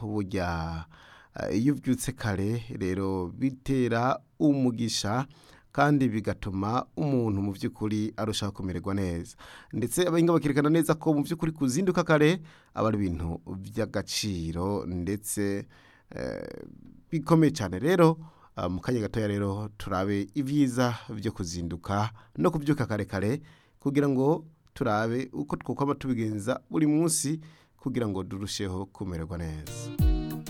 burya iyo ubyutse kare rero bitera umugisha kandi bigatuma umuntu mu by'ukuri arushaho kumererwa neza ndetse abahinga bakerekana neza ko mu by'ukuri kuzinduka kare aba ari ibintu by'agaciro ndetse bikomeye cyane rero mu kanya gatoya rero turabe ibyiza byo kuzinduka no kubyuka kare kare kugira ngo turabe uko twakwama tubigenza buri munsi kugira ngo turusheho kumererwa neza